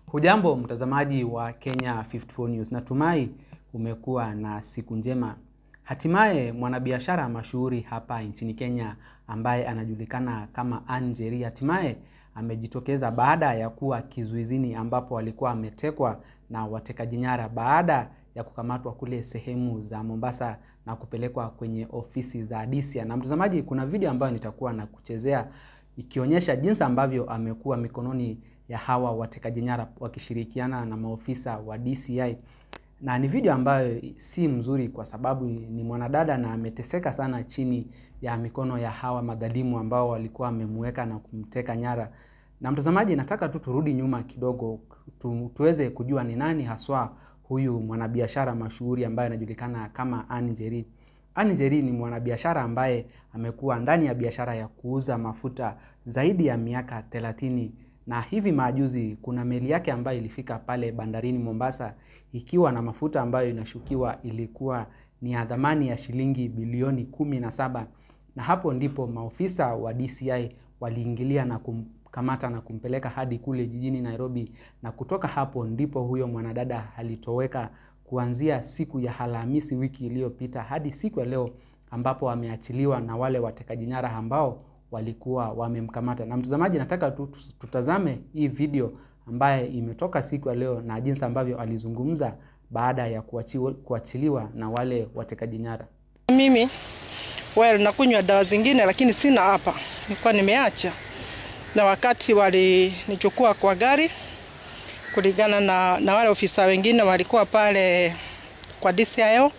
Hujambo mtazamaji wa Kenya 54 News, natumai umekuwa na siku njema. Hatimaye mwanabiashara mashuhuri hapa nchini Kenya ambaye anajulikana kama Ann Njeri hatimaye amejitokeza baada ya kuwa kizuizini ambapo alikuwa ametekwa na watekaji nyara baada ya kukamatwa kule sehemu za Mombasa na kupelekwa kwenye ofisi za DCI. Na mtazamaji, kuna video ambayo nitakuwa na kuchezea ikionyesha jinsi ambavyo amekuwa mikononi ya hawa watekaji nyara wakishirikiana na maofisa wa DCI, na ni video ambayo si mzuri kwa sababu ni mwanadada na ameteseka sana chini ya mikono ya hawa madhalimu ambao walikuwa wamemweka na kumteka nyara. Na mtazamaji, nataka tu turudi nyuma kidogo tu, tuweze kujua ni nani haswa huyu mwanabiashara mashuhuri ambaye anajulikana kama Ann Njeri. Ann Njeri ni mwanabiashara ambaye amekuwa ndani ya biashara ya kuuza mafuta zaidi ya miaka 30 na hivi majuzi kuna meli yake ambayo ilifika pale bandarini Mombasa ikiwa na mafuta ambayo inashukiwa ilikuwa ni ya dhamani ya shilingi bilioni kumi na saba na hapo ndipo maofisa wa DCI waliingilia na kumkamata na kumpeleka hadi kule jijini Nairobi, na kutoka hapo ndipo huyo mwanadada alitoweka kuanzia siku ya Alhamisi wiki iliyopita hadi siku ya leo ambapo ameachiliwa na wale watekaji nyara ambao walikuwa wamemkamata. Na mtazamaji, nataka tu tutazame hii video ambaye imetoka siku ya leo na jinsi ambavyo alizungumza baada ya kuachiliwa, kuachiliwa na wale watekaji nyara. Mimi well, nakunywa dawa zingine lakini sina hapa, nilikuwa nimeacha, na wakati walinichukua kwa gari kulingana na, na wale ofisa wengine walikuwa pale kwa DCIO.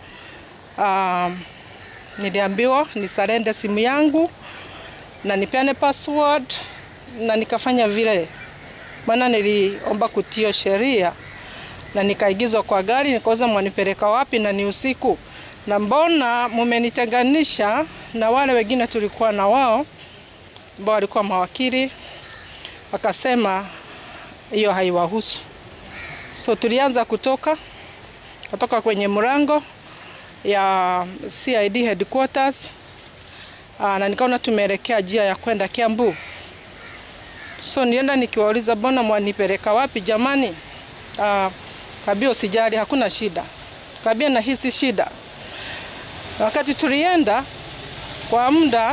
Um, niliambiwa nisarende simu yangu na nipeane password na nikafanya vile, maana niliomba kutio sheria na nikaigizwa kwa gari, nikauza mwanipeleka wapi na ni usiku, na mbona mumenitenganisha na wale wengine tulikuwa na wao ambao walikuwa mawakili, wakasema hiyo haiwahusu. So tulianza kutoka kutoka kwenye mlango ya CID headquarters Aa, na nikaona tumeelekea njia ya kwenda Kiambu. So nienda nikiwauliza bona mwanipeleka wapi jamani? Aa, kabia usijali, hakuna shida. Kabia nahisi shida. Wakati tulienda kwa muda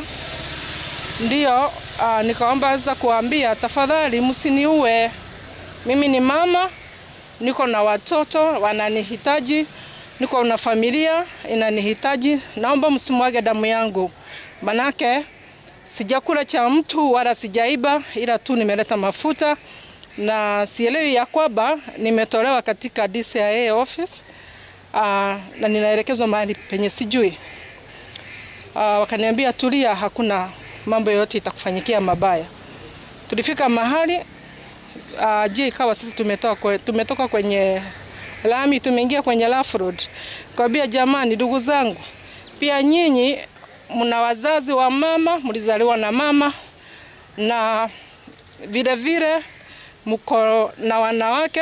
ndio aa, nikaomba za kuambia tafadhali msiniue. Mimi ni mama, niko na watoto wananihitaji, niko na familia inanihitaji, naomba msimwage damu yangu manake sijakula cha mtu wala sijaiba, ila tu nimeleta mafuta na sielewi ya kwamba nimetolewa katika DCIA office uh, na ninaelekezwa mahali penye sijui. Uh, wakaniambia tulia, hakuna mambo yoyote itakufanyikia mabaya. Tulifika mahali uh, je, ikawa sisi tumetoka, kwe, tumetoka kwenye lami tumeingia kwenye rough road. Kwambia jamani, ndugu zangu, pia nyinyi mna wazazi wa mama, mlizaliwa na mama, na vile vile mko na wanawake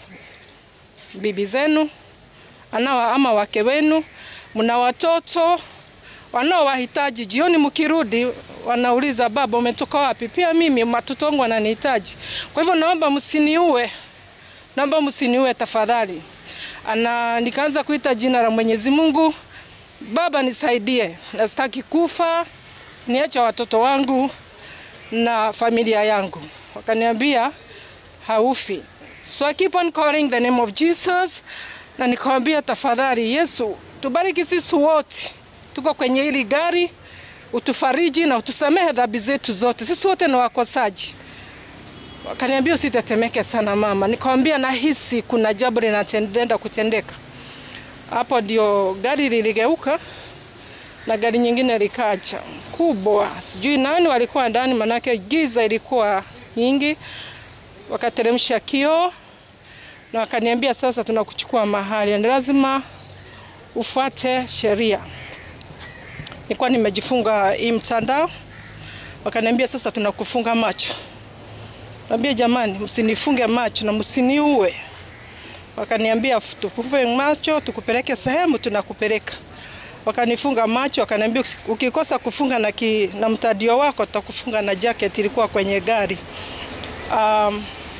bibi zenu anawa ama wake wenu, mna watoto wanaowahitaji. Jioni mkirudi, wanauliza baba, umetoka wapi? Pia mimi watoto wangu wananihitaji. Kwa hivyo naomba msiniue, naomba msiniue tafadhali. Ana nikaanza kuita jina la Mwenyezi Mungu. Baba nisaidie, nasitaki kufa, niache watoto wangu na familia yangu. Wakaniambia haufi. So I keep on calling the name of Jesus, na nikawambia tafadhali, Yesu tubariki sisi wote, tuko kwenye hili gari, utufariji na utusamehe dhambi zetu zote, sisi wote ni wakosaji. Wakaniambia usitetemeke sana mama. Nikawambia nahisi kuna jambo linatendenda kutendeka hapo ndio gari liligeuka na gari nyingine likacha kubwa, sijui nani walikuwa ndani, manake giza ilikuwa nyingi. Wakateremsha kioo na wakaniambia, sasa tunakuchukua mahali, ni lazima ufuate sheria. Nilikuwa nimejifunga hii mtandao, wakaniambia sasa tunakufunga macho. Naambia jamani, msinifunge macho na msiniue wakaniambia tukufunge macho tukupeleke sehemu tunakupeleka. Wakanifunga macho, wakaniambia ukikosa kufunga na, ki, na mtadio wako tutakufunga na jacket ilikuwa kwenye gari. Um,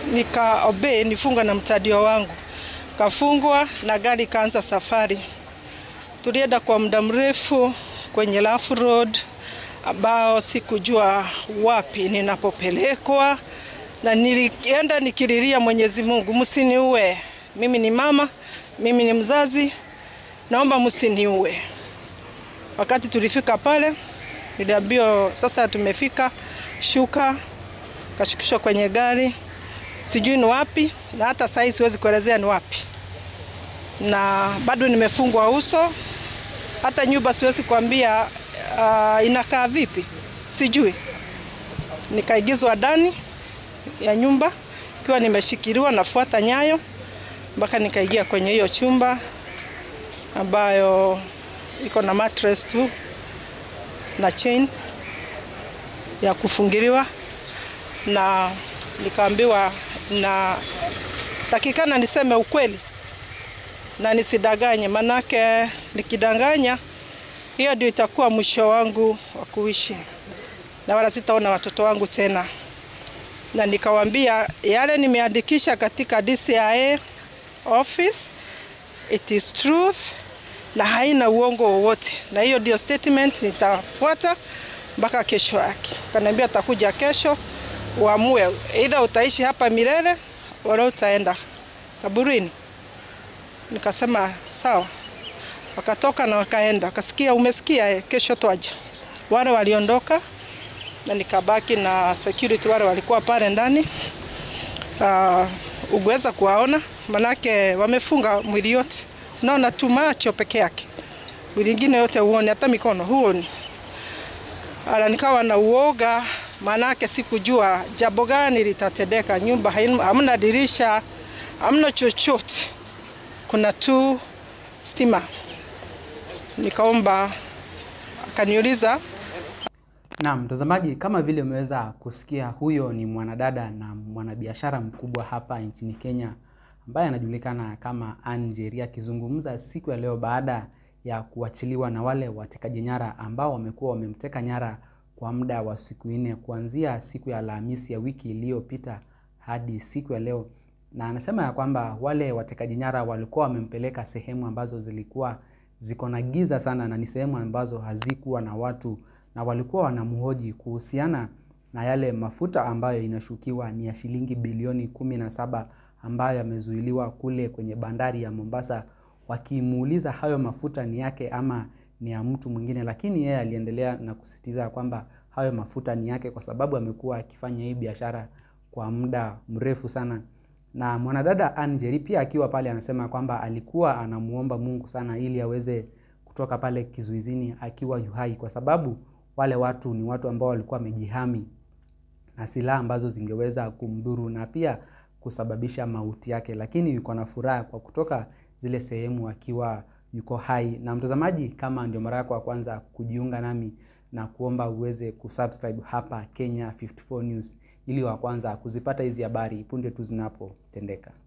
nika obey nifunga na mtadio wangu, kafungwa na gari ikaanza safari. Tulienda kwa muda mrefu kwenye Lafu Road ambao sikujua wapi ninapopelekwa, na nilienda nikililia Mwenyezi Mungu, msiniue. Mimi ni mama, mimi ni mzazi, naomba msiniue. Wakati tulifika pale, niliambiwa sasa tumefika, shuka. Kashukishwa kwenye gari, sijui ni wapi, na hata sasa siwezi kuelezea ni wapi, na bado nimefungwa uso, hata nyumba siwezi kuambia uh, inakaa vipi, sijui. Nikaigizwa ndani ya nyumba ikiwa nimeshikiliwa, nafuata nyayo mpaka nikaingia kwenye hiyo chumba ambayo iko na mattress tu na chain ya kufungiliwa, na nikaambiwa na takikana niseme ukweli na nisidanganye, manake nikidanganya hiyo ndio itakuwa mwisho wangu wa kuishi na wala sitaona watoto wangu tena. Na nikawaambia yale nimeandikisha katika DCIA office, it is truth na haina uongo wowote, na hiyo ndio statement nitafuata mpaka kesho yake. Kaniambia atakuja kesho uamue, either utaishi hapa milele wala utaenda kaburini. Nikasema sawa. Wakatoka na wakaenda, wakasikia, umesikia eh, kesho twaje. Wale waliondoka na nikabaki na security wale walikuwa pale ndani. Uh, uweza kuwaona manake wamefunga mwili yote, unaona tu macho peke yake, mwili ingine yote huoni, hata mikono huoni. Ala, nikawa na uoga, manake sikujua jambo gani litatendeka. Nyumba haina- hamna dirisha, hamna chochote, kuna tu stima. Nikaomba, akaniuliza Na mtazamaji, kama vile umeweza kusikia, huyo ni mwanadada na mwanabiashara mkubwa hapa nchini Kenya ambaye anajulikana kama Ann Njeri akizungumza siku ya leo baada ya kuachiliwa na wale watekaji nyara ambao wamekuwa wamemteka nyara kwa muda wa siku nne kuanzia siku ya Alhamisi ya wiki iliyopita hadi siku ya leo, na anasema ya kwamba wale watekaji nyara walikuwa wamempeleka sehemu ambazo zilikuwa ziko na giza sana na ni sehemu ambazo hazikuwa na watu na walikuwa wanamhoji kuhusiana na yale mafuta ambayo inashukiwa ni ya shilingi bilioni kumi na saba ambayo yamezuiliwa kule kwenye bandari ya Mombasa, wakimuuliza hayo mafuta ni yake ama ni ya mtu mwingine, lakini yeye aliendelea na kusisitiza kwamba hayo mafuta ni yake kwa sababu amekuwa akifanya hii biashara kwa muda mrefu sana. Na mwanadada Ann Njeri pia akiwa pale anasema kwamba alikuwa anamuomba Mungu sana ili aweze kutoka pale kizuizini akiwa yuhai, kwa sababu wale watu ni watu ambao walikuwa wamejihami na silaha ambazo zingeweza kumdhuru na pia kusababisha mauti yake, lakini yuko na furaha kwa kutoka zile sehemu akiwa yuko hai. Na mtazamaji, kama ndio mara yako ya kwanza kujiunga nami na kuomba uweze kusubscribe hapa Kenya 54 News ili wa kwanza kuzipata hizi habari punde tu zinapotendeka.